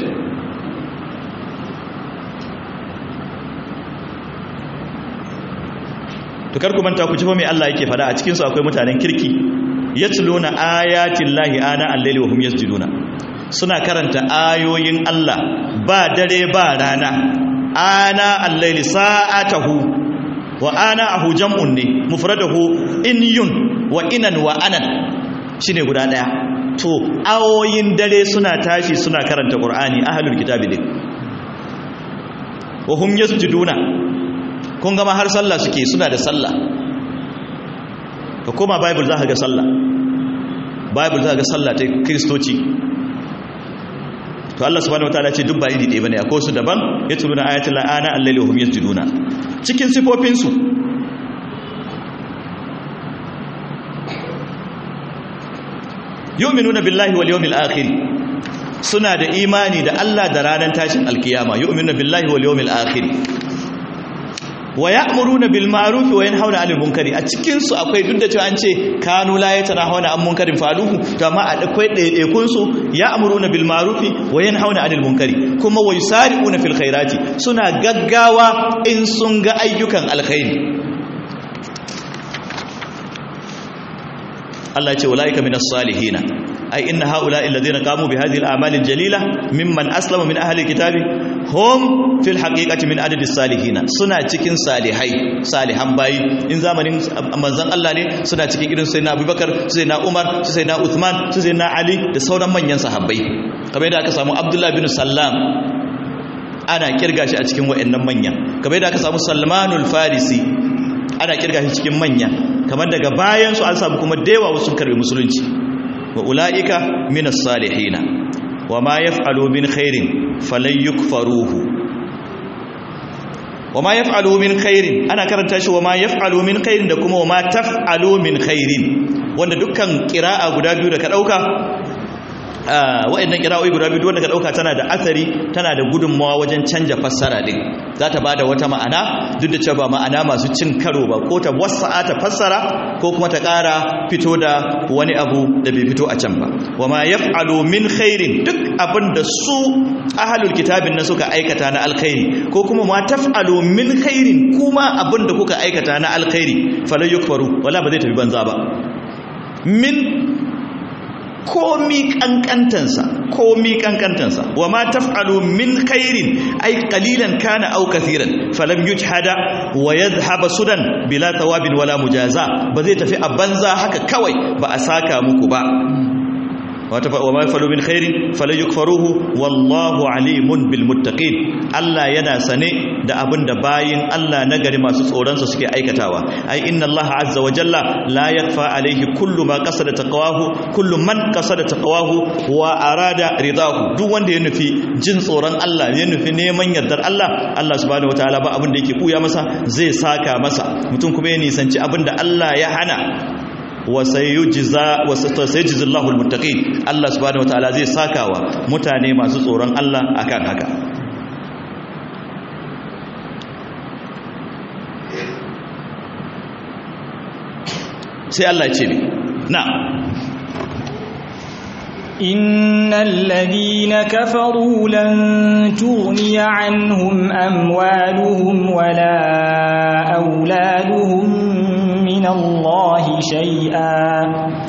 to kar ku manta ku ji fa me Allah yake fada a cikin su akwai mutanen kirki yatluna ayatin lahi ana al-layli wa hum yasjuduna suna karanta ayoyin Allah ba dare ba rana ana al-layli sa'atahu wa ana ahu jam'un ne mufradahu inyun wa inan wa anan shine guda daya to ayoyin dare suna tashi suna karanta qur'ani ahlul kitabi ne wa hum yasjuduna kun gama har sallah suke suna da sallah ka koma bible za ka ga sallah bible za ka ga sallah ta kristoci to Allah subhanahu wataala ce duk ba iri ɗaya bane akwai su daban ya tuluna ayatul la'ana allaili wa hum yasjuduna cikin sifofin su yu'minuna billahi wal yawmil akhir suna da imani da Allah da ranar tashin alkiyama yu'minuna billahi wal yawmil akhir wa ya'muruna bil ma'ruf wa yanhauna 'anil munkari a cikin su akwai duk da cewa an ce kanu la yatanahuna 'an munkarin faluhu to amma a akwai ɗaiɗaikun su ya'muruna bil ma'ruf wa yanhauna 'anil munkari kuma wa yusari'una fil khairati suna gaggawa in sun ga ayyukan alkhairi Allah ce ulaika minas salihina ai inna haula alladhina qamu bi hadhihi al-a'mal al-jalila mimman aslama min ahli kitabi hum fil haqiqati min adadi salihin suna cikin salihai salihan bayi in zamanin manzon Allah ne suna cikin irin sayyidina Abubakar sayyidina Umar sayyidina Uthman sayyidina Ali da sauran manyan sahabbai kamar yadda aka samu Abdullah bin Sallam ana kirga shi a cikin wayannan manya kamar yadda aka samu Salmanul Farisi ana kirga shi cikin manya kamar daga bayan su an samu kuma dewa wasu karbi musulunci wa ula'ika minas salihina wa ma yaf'alu min khairin falan yukfaruhu wa ma yaf'alu min khairin ana karanta shi wa ma yaf'alu min khairin da kuma wa ma taf'alu min khairin wanda dukkan qira'a guda biyu da ka dauka wa'annan qira'o'i guda biyu wanda ka dauka tana da athari tana da gudunmawa wajen canja fassara din za ta bada wata ma'ana duk da cewa ba ma'ana masu cin karo ba ko ta wasa'a ta fassara ko kuma ta ƙara fito da wani abu da bai fito a can ba wa ma yaf'alu min khairin duk abin da su ahlul kitabin na suka aikata na alkhairi ko kuma ma taf'alu min khairin kuma abin da kuka aikata na alkhairi falan yukfaru wala ba zai tafi banza ba min komi kankantansa komi kankantansa wa ma taf'alu min khairin ay qalilan kana aw kathiran falam yujhada wa yadhhab sudan bila thawabin wala mujaza ba zai tafi a banza haka kawai ba a saka muku ba wa ma yafalu min khairin fala yukfaruhu wallahu alimun bil muttaqin Allah yana sane da abin da bayin Allah nagari masu tsoron sa suke aikatawa ai inna Allah azza wa jalla la yakfa alaihi kullu ma qasada taqwahu kullu man qasada taqwahu wa arada ridahu duk wanda ya nufi jin tsoron Allah ya nufi neman yardar Allah Allah subhanahu wataala ba abin da yake kuya masa zai saka masa mutum kuma ya nisanci abin da Allah ya hana wa sayujza wa sayujzi Allahu almuttaqin Allah subhanahu wataala zai sakawa mutane masu tsoron Allah akan haka sai Allah ya ce ne na إن الذين كفروا لن تغني عنهم أموالهم ولا أولادهم من الله شيئا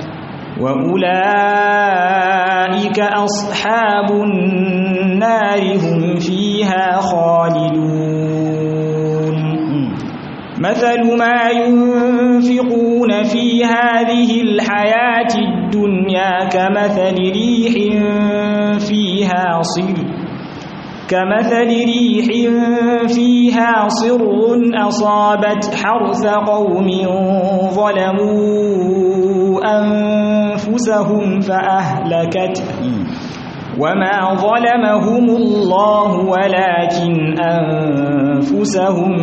وأولئك أصحاب النار هم فيها خالدون مثل ما ينفقون في هذه الحياة الدنيا كمثل ريح فيها صر كمثل ريح فيها صر أصابت حرث قوم ظلموا أنفسهم فأهلكته وما ظلمهم الله ولكن أنفسهم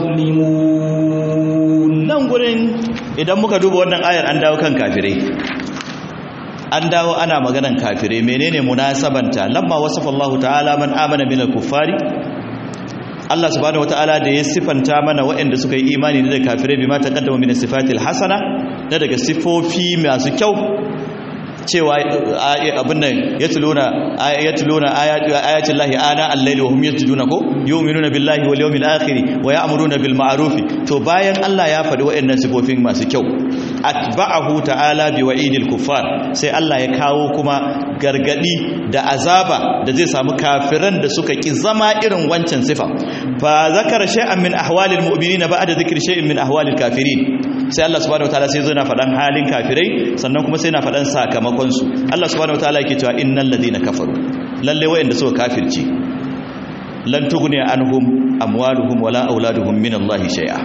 يظلمون nan gurin idan muka duba wannan ayar an dawo kan kafirai an dawo ana maganan kafirai menene munasabanta lamma wasafa Allah ta'ala man amana minal kuffari Allah subhanahu wata'ala da ya sifanta mana waɗanda suka yi imani da kafirai bima taqaddama min sifatil hasana da daga sifofi masu kyau cewa abin nan ya tuluna ayatin lahi ana allaili wa hum yasjuduna ko yu'minuna billahi wal yawmil akhir wa ya'muruna bil ma'ruf to bayan Allah ya faɗi waɗannan sifofin masu kyau atba'ahu ta'ala bi wa'idil kuffar sai Allah ya kawo kuma gargadi da azaba da zai samu kafiran da suka ki zama irin wancan sifa fa zakara shay'an min ahwalil mu'minina ba'da dhikri shay'in min ahwalil kafirin sai Allah subhanahu wataala sai zai na faɗan halin kafirai sannan kuma sai na faɗan sakamakon su Allah subhanahu wataala yake cewa innal ladina kafaru lalle wayanda suka kafirci lan tughni anhum amwaluhum wala auladuhum min Allah shay'a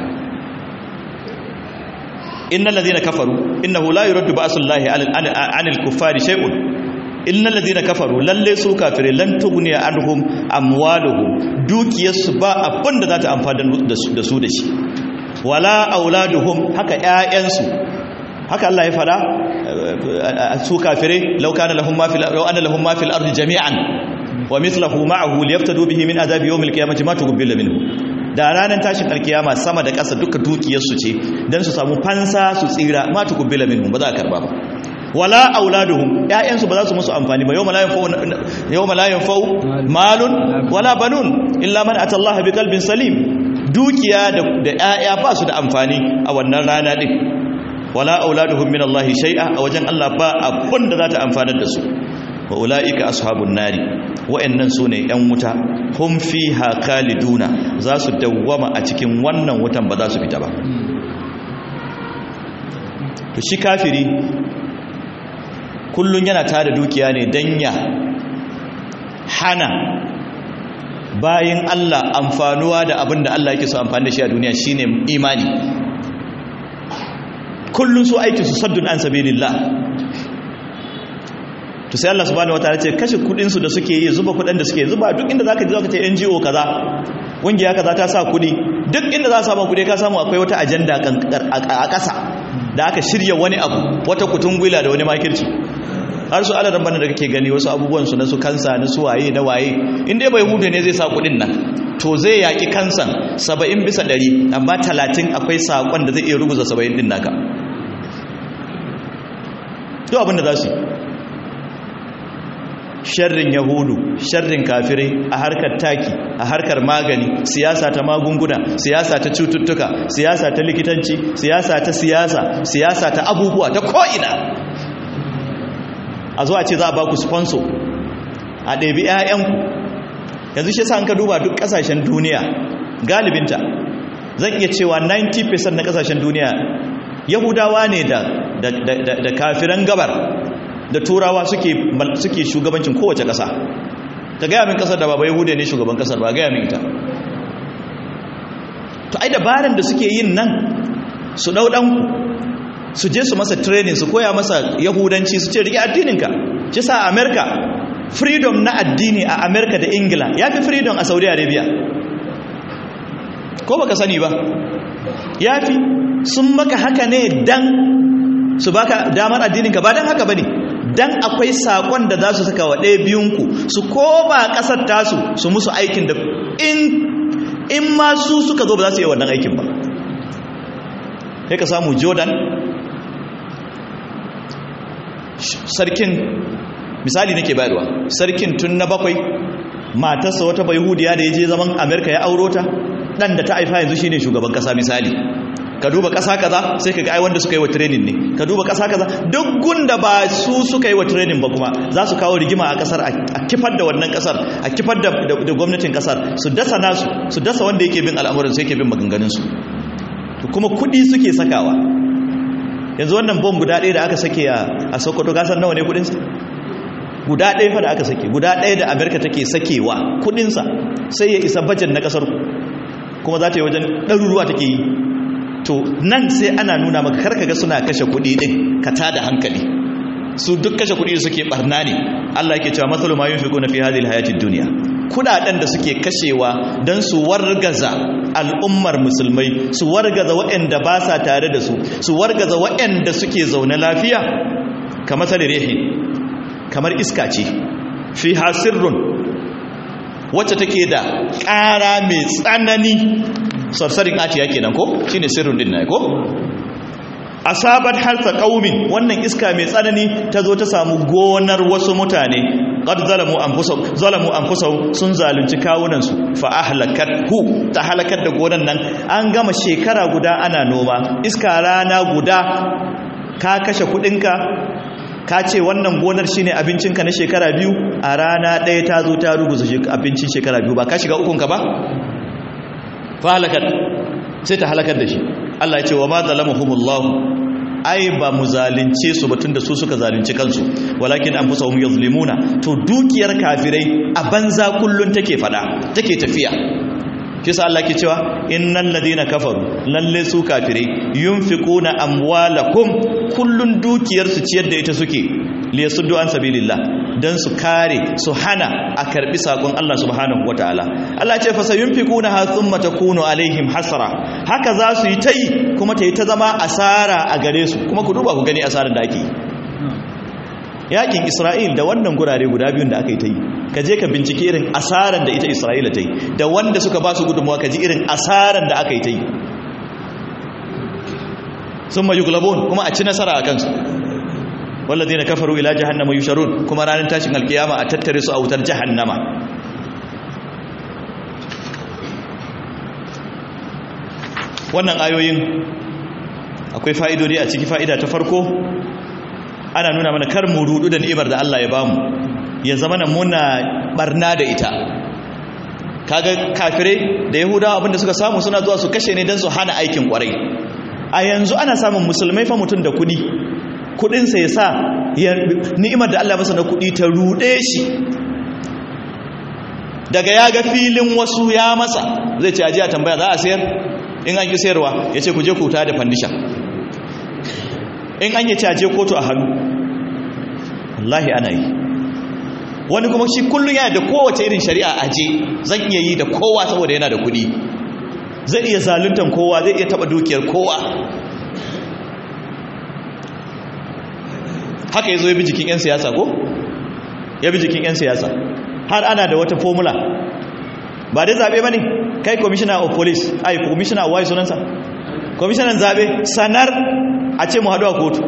innal ladina kafaru innahu la yuraddu ba'sullahi 'anil kuffari shay'un innal ladina kafaru lalle su kafirai lan tughni anhum amwaluhum dukiyarsu ba abinda za ta amfana da su da shi wala auladuhum haka ƴaƴansu haka Allah ya fada su kafirai law kana lahum ma fil law anna lahum ma fil ardi jami'an wa mithluhu ma'ahu liyaftadu bihi min adhabi yawmil qiyamati ma tuqbila minhu da ranar tashin alkiyama sama da ƙasa duka dukiyarsu ce dan su samu fansa su tsira ma tuqbila minhu ba za a karba ba wala auladuhum ƴaƴansu ba za su musu amfani ba yawma la yanfa'u yawma la yanfa'u malun wala banun illa man atallaha biqalbin salim dukiya da ‘ya'ya ba su da amfani a wannan rana ɗin wala auladuhum min Allah shay'a a wajen Allah ba abun da za ta amfanar da su wa ula'ika ashabun nari wa'annan su ne ‘yan wuta hum fiha khaliduna za su dawwama a cikin wannan wutan ba za su fita ba to shi kafiri kullun yana tada dukiya ne dan ya hana bayin Allah amfanuwa da abin da Allah yake so amfani da shi a duniya shine imani kullun su aiki su saddun an sabilillah to sai Allah subhanahu wataala ce kashe kudin su da suke yi zuba kudin da suke zuba duk inda zaka je zaka ce NGO kaza kungiya kaza ta sa kudi duk inda za ka samu kudi ka samu akwai wata ajanda a ƙasa da aka shirya wani abu wata kutungwila da wani makirci har su alaran bana da kake gani wasu abubuwan su na su kansa na su waye na waye inda bai hude ne zai sa kudin nan to zai yaki kansan 70 bisa 100 amma 30 akwai sakon da zai iya rubuza 70 din naka duk abin da za su sharrin yahudu sharrin kafirai a harkar taki a harkar magani siyasa ta magunguna siyasa ta cututtuka siyasa ta likitanci siyasa ta siyasa siyasa ta abubuwa ta ko'ina a zuwa ce za a ba ku sponsor a ɗabi 'ya'yanku yanzu shi sa an ka duba duk ƙasashen duniya galibinta zan iya cewa 90% na ƙasashen duniya yahudawa ne da kafiran gabar da turawa suke suke shugabancin kowace ƙasa ta gaya min ƙasar da ba yahude ne shugaban ƙasar ba gaya min ita to ai dabaran da suke yin nan su ɗau ɗanku su je su masa training su koya masa yahudanci su ce rike addininka shi sa a america freedom na addini a america da ingila ya fi freedom a saudi arabia ko baka sani ba ya fi sun maka haka ne dan su baka damar addininka ba dan haka ba ne dan akwai sakon da za su saka wa ɗaya biyunku su koma ƙasar tasu su musu aikin da in ma su suka zo ba za su yi wannan aikin ba sai ka samu jordan sarkin misali nake bayarwa sarkin tun na bakwai matarsa wata bayhudiya da ya je zaman amerika ya auro ta dan da ta haifa yanzu shine shugaban kasa misali ka duba kasa kaza sai ka ga ai wanda suka yi wa training ne ka duba kasa kaza duk gunda ba su suka yi wa training ba kuma za su kawo rigima a kasar a kifar da wannan kasar a kifar da, da, gwamnatin kasar su dasa nasu su dasa wanda yake bin al'amuran sai yake bin maganganun su kuma kudi suke sakawa yanzu wannan bom guda ɗaya da aka sake a sokoto gasar nawa ne kudinsa guda ɗaya fa da aka sake guda ɗaya da amerika take sakewa kudinsa sai ya isa bajet na ƙasar kuma za ta yi wajen ɗaruruwa take yi to nan sai ana nuna maka karka ga suna kashe kudi ɗin ka tada hankali su duk kashe kudi da suke barna ne allah yake cewa matsalu ma yin fiƙo na fi hadil hayatid duniya kudaden da suke kashewa don su wargaza al'ummar musulmai su wargaza waɗanda ba sa tare da su su wargaza waɗanda suke zaune lafiya kamar rehi kamar iska ce fi hasirrun wacce take da ƙara mai tsanani sarsarin ati yake nan ko shine sirrun din na ko asabat harsa qaumin wannan iska mai tsanani ta zo ta samu gonar wasu mutane qad zalamu anfusahum zalamu anfusahum sun zalunci kawunan su fa ahlakathu ta halakar da gonan nan an gama shekara guda ana noma iska rana guda ka kashe kudinka ka ce wannan gonar shine abincinka na shekara biyu a rana ɗaya ta zo ta ruguza abincin shekara biyu ba ka shiga ukunka ba fa halakat sai ta halakar da shi Allah ya ce wa ma zalamuhumullahu ai ba mu zalunce su batun da su suka zalunci kansu walakin an fusa hum yazlimuna to dukiyar kafirai a banza kullun take fada take tafiya kisa Allah ke cewa innal ladina kafaru lalle su kafirai yunfiquna amwalakum kullun dukiyar su ciyar da ita suke liyasuddu an sabilillah dan su kare su hana a karbi sakon Allah subhanahu wataala Allah ce fa sayunfiquna ha thumma takunu alaihim hasra haka za su yi tai kuma ta yi ta zama asara a gare su kuma ku duba ku gani asarar da ake yakin Isra'il da wannan gurare guda biyun da aka yi ta yi ka je ka bincike irin asarar da ita Isra'ila ta yi da wanda suka ba su gudunmuwa ka ji irin asarar da aka yi ta yi sun mayu glabon kuma a ci nasara a kansu والذين كفروا الى جهنم يشرون kuma ranar tashin alkiyama a tattare su a wutar jahannama wannan ayoyin akwai fa'idodi a ciki fa'ida ta farko ana nuna mana kar mu rudu da ni'imar da Allah ya bamu ya zama na muna barna da ita kaga kafirai da yahudawa abinda suka samu suna zuwa su kashe ne don su hana aikin kwarai a yanzu ana samun musulmai fa mutum da kudi kudinsa ya sa ni'imar da Allah masa na kudi ta rude shi daga ya ga filin wasu ya masa zai ce ajiya tambaya za a sayar in an ki sayarwa ya ce ku je kuta da fandisha in an yi ce aje kotu a hannu wallahi ana yi wani kuma shi kullum yana da kowace irin shari'a aje zan iya yi da kowa saboda yana da kudi zai iya zaluntan kowa zai iya taba dukiyar kowa haka ya zo ya bi jikin 'yan siyasa ko? ya bi jikin 'yan siyasa har ana da wata formula ba dai zaɓe ba ne kai commissioner of police ai commissioner of why sunansa commissioner zaɓe sanar a ce mu haɗu a kotu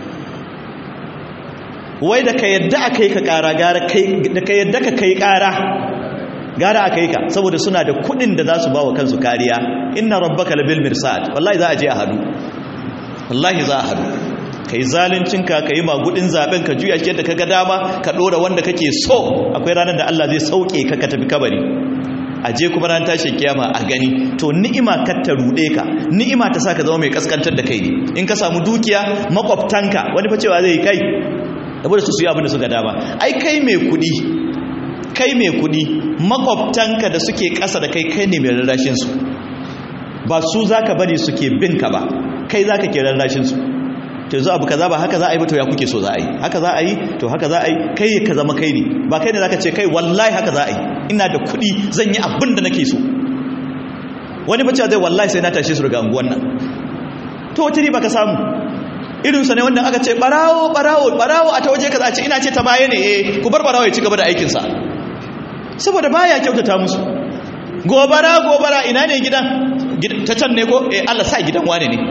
wai da ka yadda a kai ka ƙara gara da ka yadda ka kai ƙara gara a kai ka saboda suna da kuɗin da za su ba wa kansu kariya inna rabbaka labil mirsad wallahi za a je a haɗu wallahi za a haɗu ka yi zalincinka ka yi magudin zaben ka juya shi yadda ka ga dama ka ɗora wanda kake so akwai ranar da Allah zai sauke ka ka tafi kabari a je kuma ran tashin kiyama a gani to ni'ima kar ta rude ka ni'ima ta sa ka zama mai kaskantar da kai ne in ka samu dukiya makwabtanka wani fa cewa zai kai saboda su su yi abin da suka dama ai kai mai kudi kai mai kudi makwabtanka da suke ƙasa da kai kai ne mai rarrashin su ba su zaka bari suke bin ka ba kai zaka ke rarrashin su to yanzu abu kaza ba haka za a yi ba to ya kuke so za a yi haka za a yi to haka za a yi kai ka zama kai ne ba kai ne zaka ce kai wallahi haka za a yi ina da kudi zan yi abin da nake so wani bacci zai wallahi sai na tashe su daga unguwan nan to wata riba ka samu irinsa ne wanda aka ce barawo barawo barawo a ta waje ka ce ina ce ta baya ne eh ku bar barawo ya ci gaba da aikinsa saboda baya kyautata musu gobara gobara ina ne gidan ta can ne ko eh Allah sa gidan wane ne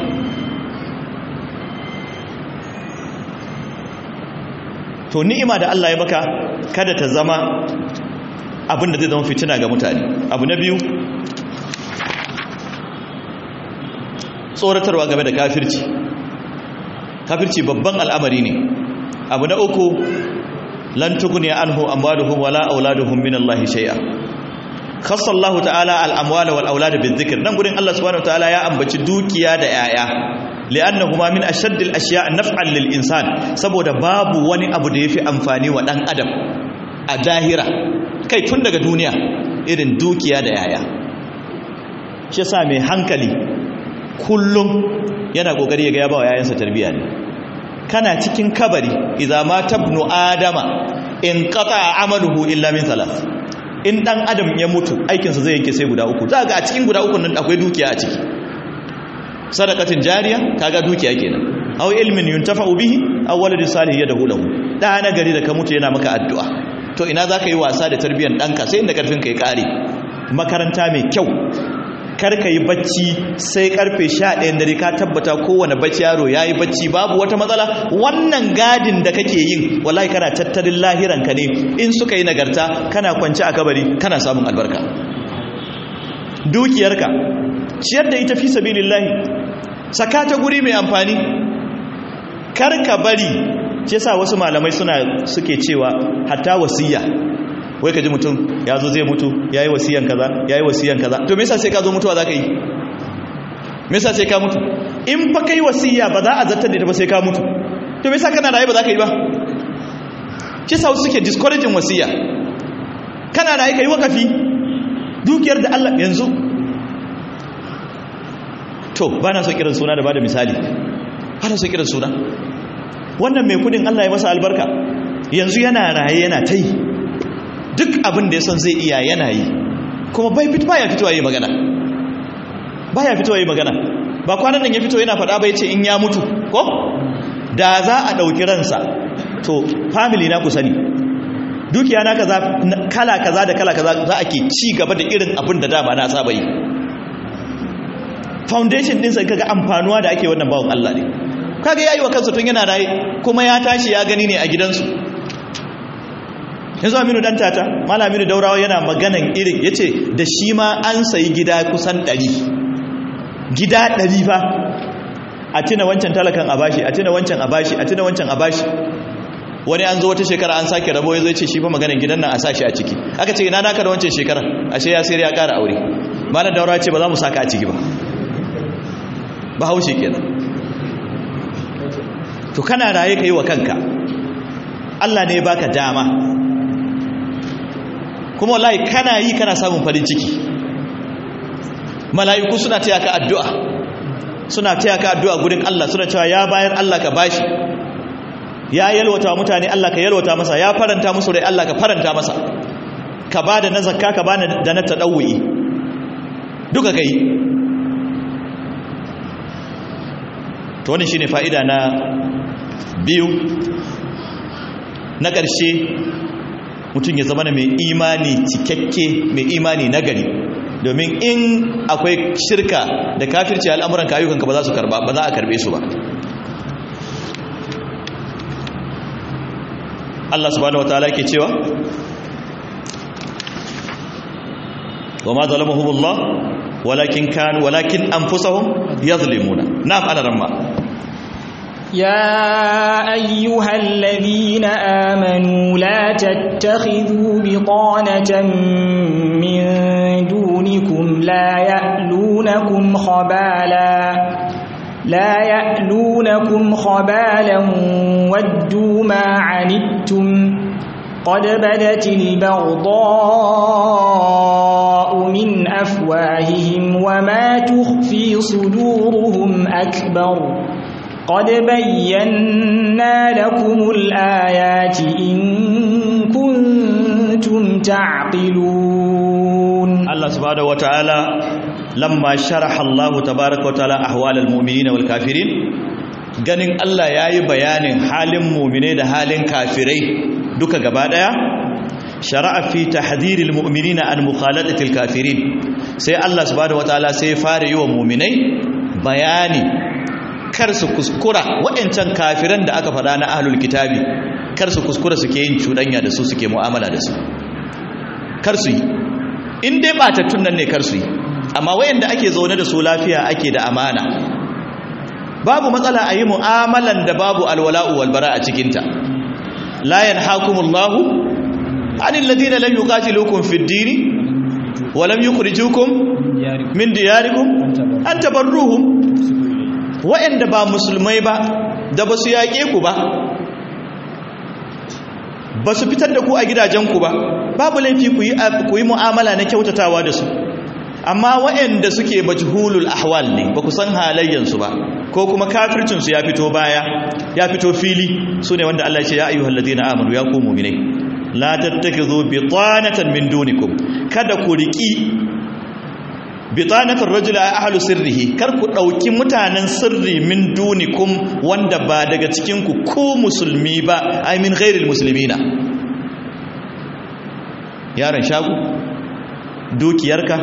to ni'ima da Allah ya baka kada ta zama abin da zai zama fitina ga mutane abu na biyu tsoratarwa game da kafirci kafirci babban al'amari ne abu na uku lan tuguni anhu amwaluhum wala auladuhum min Allah shay'a khassa Allah ta'ala al-amwala wal aulad bizikr nan gurin Allah subhanahu ta'ala ya ambaci dukiya da yaya li'annahuma min ashadd al-ashya' naf'an lil insan saboda babu wani abu da yafi amfani wa dan adam a dahira kai tun daga duniya irin dukiya da yaya shi yasa mai hankali kullum yana kokari ya ga ya ba wa yayansa tarbiya ne kana cikin kabari idza ma tabnu adama in qata amaluhu illa min thalath in dan adam ya mutu aikinsa zai yanke sai guda uku za ga a cikin guda uku nan akwai dukiya a ciki sadaqatin jariya kaga dukiya kenan aw ilmin yuntafa'u bihi aw waladin salih yadahu lahu da na gari da ka mutu yana maka addu'a to ina zaka yi wasa da tarbiyyar danka sai inda karfin ka ya kare makaranta mai kyau karka yi bacci sai karfe 11 dare ka tabbata kowane bacci yaro yayi bacci babu wata matsala wannan gadin da kake yin wallahi kana tattalin lahiranka ne in suka yi nagarta kana kwance a kabari kana samun albarka dukiyarka ciyar da ita fi sabilillahi saka ta guri mai amfani karka bari ce sa wasu malamai suna suke cewa hatta wasiya wai ka ji mutum ya zo zai mutu ya yi wasiyan kaza ya yi wasiyan kaza to me yasa sai ka zo mutuwa za ka yi me yasa sai ka mutu in fa kai wasiya ba za a zartar da ita ba sai ka mutu to me yasa kana raye ba za ka yi ba shi sa suke discouraging wasiya kana raye ka yi wakafi dukiyar da Allah yanzu to ba na so kiran suna da ba da misali ba na so kiran suna wannan mai kudin Allah ya masa albarka yanzu yana raye yana ta yi duk abin da ya son zai iya yana yi kuma bai fito baya fitowa yi magana baya fitowa yi magana ba kwanan nan ya fito yana faɗa bai ce in ya mutu ko da za a ɗauki ransa to family na ku sani dukiya na kaza kala kaza da kala kaza za a ke ci gaba da irin abin da dama na saba yi foundation ɗinsa kaga amfanuwa da ake wannan bawon Allah ne kaga yayi wa kansa tun yana raye kuma ya tashi ya gani ne a gidansu yanzu aminu dan tata malam aminu daurawa yana maganan irin yace da shi ma an sayi gida kusan 100 gida 100 fa a tuna wancan talakan a bashi a tuna wancan a bashi a tuna wancan a bashi wani an zo wata shekara an sake rabo ya zai ce shi fa maganan gidan nan a sashi a ciki aka ce ina naka da wancan shekara ashe ya sayar ya ƙara aure malam daurawa ce ba za mu saka a ciki ba ba haushe kenan to kana raye ka yi wa kanka Allah ne baka dama kuma wallahi kana yi kana samun farin ciki mala'iku suna taya ka addu'a suna taya ka addu'a gurin Allah suna cewa ya bayar Allah ka bashi ya yalwata mutane Allah ka yalwata masa ya faranta musu rai Allah ka faranta masa ka ba da na zakka ka ba da na taɗawuyi duka kai to wannan shine fa'ida na biyu na ƙarshe mutum ya zama mai imani cikakke mai imani nagari domin in akwai shirka da kafirci al'amuran ayyukanka ba za su karba ba za a karbe su ba Allah subhanahu wataala ke cewa wa ma zalamahumullah walakin kan walakin anfusahum yazlimuna na'am ana ramma يا أيها الذين آمنوا لا تتخذوا بطانة من دونكم لا يألونكم خبالا لا يألونكم خبالا ودوا ما عنتم قد بدت البغضاء من أفواههم وما تخفي صدورهم أكبر قد بينا لكم الآيات إن كنتم تعقلون الله سبحانه وتعالى لما شرح الله تبارك وتعالى أحوال المؤمنين والكافرين ganin Allah ya yi bayanin halin mumine da halin kafirai duka gaba daya shara'a fi tahdhiril mu'minina an mukhalatatil kafirin sai Allah subhanahu wataala sai fara yi wa muminai bayani kar su kuskura waɗancan kafiran da aka faɗa na ahlul kitabi kar su kuskura suke yin cuɗanya da su suke mu'amala da su kar su yi in dai batattun nan ne kar su yi amma wayanda ake zaune da su lafiya ake da amana babu matsala a yi mu'amalan da babu alwala'u walbara a cikinta la yanhakumullahu anil ladina lam yuqatilukum fid dini wa lam yukhrijukum min diyarikum an tabarruhum wa'anda ba musulmai ba da basu yaƙe ku ba basu fitar da ku a gidajenku ba babu laifi ku yi ku yi mu'amala na kyautatawa da su amma waɗanda suke majhulul ahwal ne ba ku san halayyansu ba ko kuma kafircinsu ya fito baya ya fito fili su ne wanda Allah ce ya ayyuhal ladina amanu ya ku mu'minai la tattakizu bitanatan min dunikum kada ku riki bitanatar rajula ahlu sirrihi kar ku dauki mutanen sirri min dunikum wanda ba daga cikin ku ku musulmi ba ai min ghairil muslimina yaron shago dukiyarka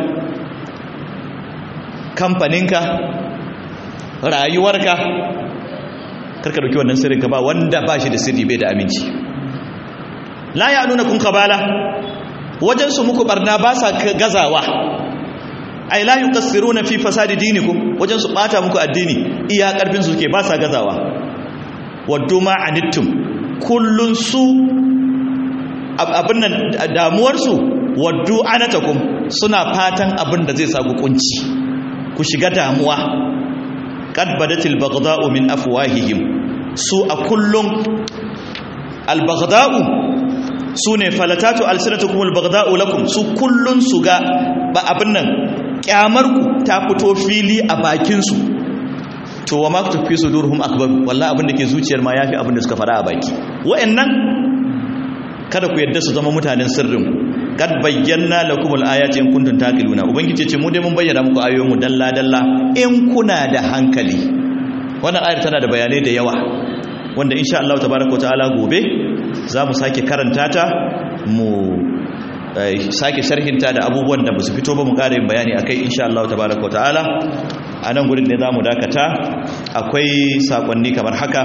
kamfaninka rayuwarka karka dauki wannan sirrin ka ba wanda ba shi da sirri bai da aminci la ya nuna kun kabala wajen su muku barna ba sa gazawa ai la yuqassiruna fi fasadi dinikum wajen su bata muku addini iya karfin su ke ba sa gazawa waddu ma anittum kullun su abin nan damuwar su waddu anatakum suna fatan abin da zai sa ku kunci ku shiga damuwa qad badatil baghdha'u min afwahihim su a kullum al baghdha'u sune falatatu alsinatukum al baghdha'u lakum su kullun su ga ba abin nan kyamar ku ta fito fili a bakin su to wa ma tufi sudurhum akbar wallahi abin da ke zuciyar ma yafi abin da suka fara a baki wa'annan kada ku yadda su zama mutanen sirrin kad bayyana lakumul ayati in kuntum taqiluna ubangiji ce mu dai mun bayyana muku ayoyin mu dalla dalla in kuna da hankali wannan ayar tana da bayanai da yawa wanda insha Allah tabaaraka ta'ala gobe za mu sake karanta ta mu sake sharhinta da abubuwan da basu fito ba mu ƙara yin bayani akai insha Allah tabaaraka ta'ala a nan gurin ne za mu dakata akwai sakonni kamar haka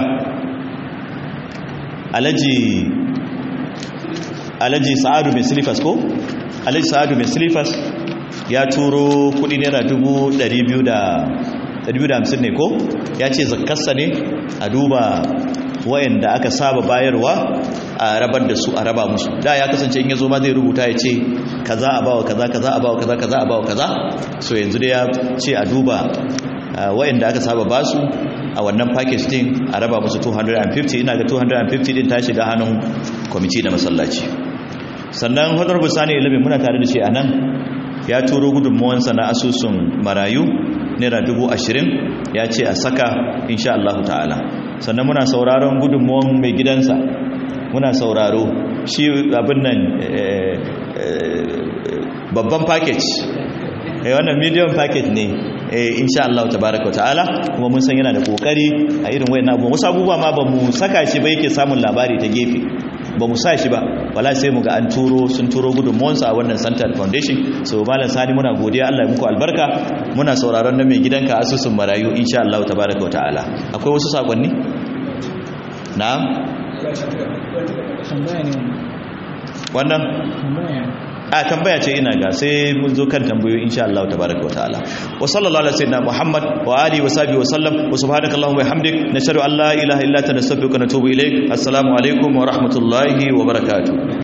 alaji alhaji sa'adu mai silifas ko alhaji sa'adu mai silifas ya turo kudi naira 250 ne ko ya ce zakarsa ne a duba wayanda aka saba bayarwa a rabar da su a raba musu da ya kasance in ya zo ma zai rubuta ya ce kaza a bawa kaza kaza a bawa kaza kaza a bawa kaza so yanzu da ya ce a duba wayanda aka saba basu a wannan package din a raba musu 250 ina ga 250 din ta shiga hannun kwamiti da masallaci sannan honorable sani ilimin muna tare da shi a nan ya turo gudunmuwansa na asusun marayu naira dubu ashirin ya ce a saka insha Allah ta'ala sannan muna sauraron gudunmuwan mai gidansa muna sauraro shi abin nan babban package wannan medium package ne insha Allah tabaraka ta'ala kuma mun san yana da kokari a irin wayannan abubuwa wasu abubuwa ma ba mu saka shi ba yake samun labari ta gefe ba mu sa shi ba wala sai mu ga an turo sun turo gudunmuwansu a wannan Central Foundation so malam sani muna godiya Allah ya muku albarka muna sauraron na mai gidanka asusun marayu insha Allah tabaraka wa ta'ala akwai wasu sakonni na'am wannan a tambaya ce ina ga sai mun zo kan tambayoyi insha Allah tabaraka wa ta'ala wa sallallahu alaihi sayyidina Muhammad wa alihi wa sahbihi wa sallam wa subhanaka allahumma wa bihamdik nashhadu an la ilaha illa anta nastaghfiruka wa natubu ilayk assalamu alaikum wa rahmatullahi wa barakatuh